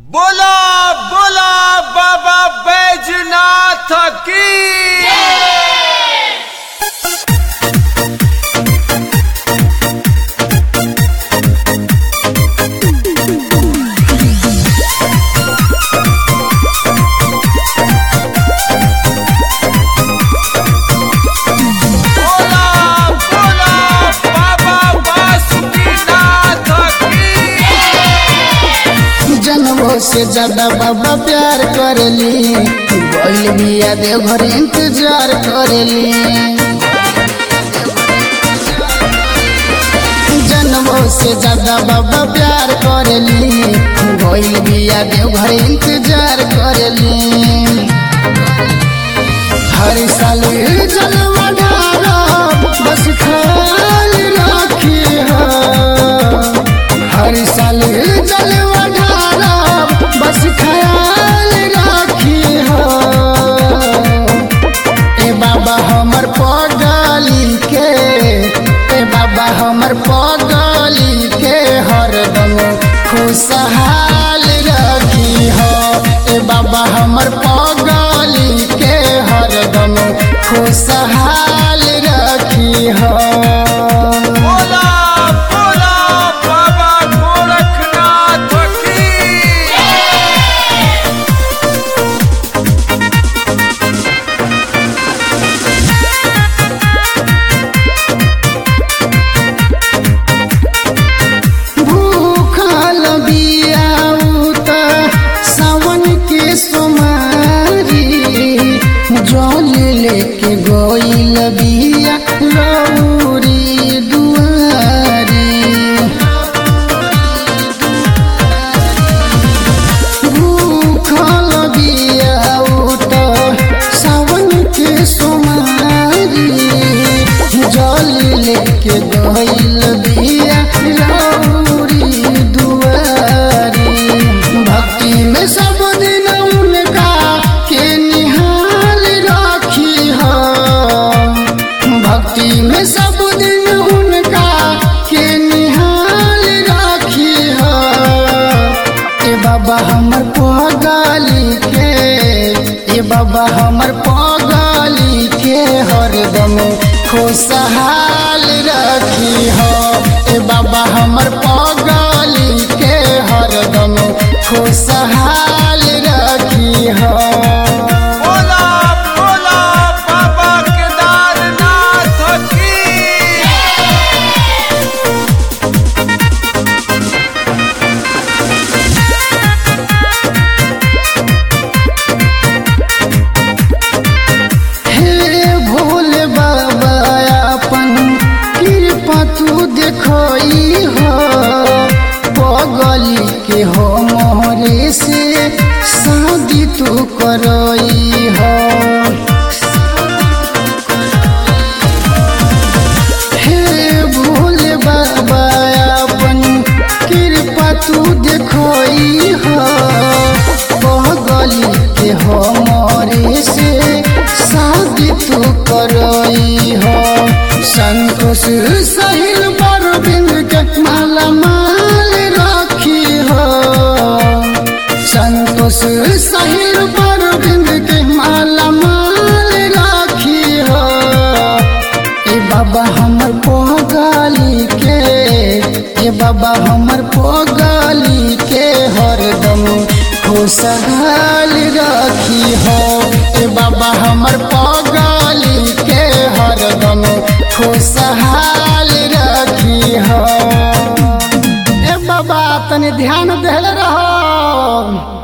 बोला बोला बाबा बैजनाथ की बोला बोला बाबा बासुकीनाथ की जनमो से ज्यादा बाबा प्यार करली बोल बिया देवघर इंतजार करली जनमो से ज्यादा बाबा प्यार करली बोल बिया देवघर इंतजार करली हर साल जलवा ढारा बस खाल राखी हो हर साल जलवा ढारा बस ख्याल राखी हो ए बाबा हमर पगली के ए बाबा हमर पगली के हरदम खुशहाल रखी हो ए बाबा हमर पगली के हरदम खुशहाल रखी हो बोला बोला बाबा गोरखनाथ की भूखल बियाऊ त सावन के सोमारी जल लेके गइल बिया लौरी दुआरी भूखल बियाऊ त सावन के सोमारी जल लेके गइल बिया लौरी दुआरी भक्ति में सब दिन उनका के निहाल राखी हो भक्ति में सब दिन उनका के निहाल राखी हो ए बाबा हमर पगली के ए बाबा हमर पगली के हरदम खुशहाल रखी हो ए बाबा हमर पगली के हरदम खुशहाल रखी हो बोला बोला बाबा केदारनाथ की हे भोले बाबा अपन कृपा तू देखई हो पगली के हो मोहरे से शादी तू करई हो हे भोले बाबा अपन कृपा तू देखई हो पगली के हो मोरे से शादी तू करई हो संतोष सहिल बरबिंद के माला माल राखी हो संतोष सहिल बरबिंद के माला माल राखी हो ए बाबा हमर पगली के ए बाबा हमर पगली के हरदम खुशहाल रखी हो ए बाबा हमर पगली के हरदम खुशहाल रखी हो ए बाबा तनी ध्यान देले रहो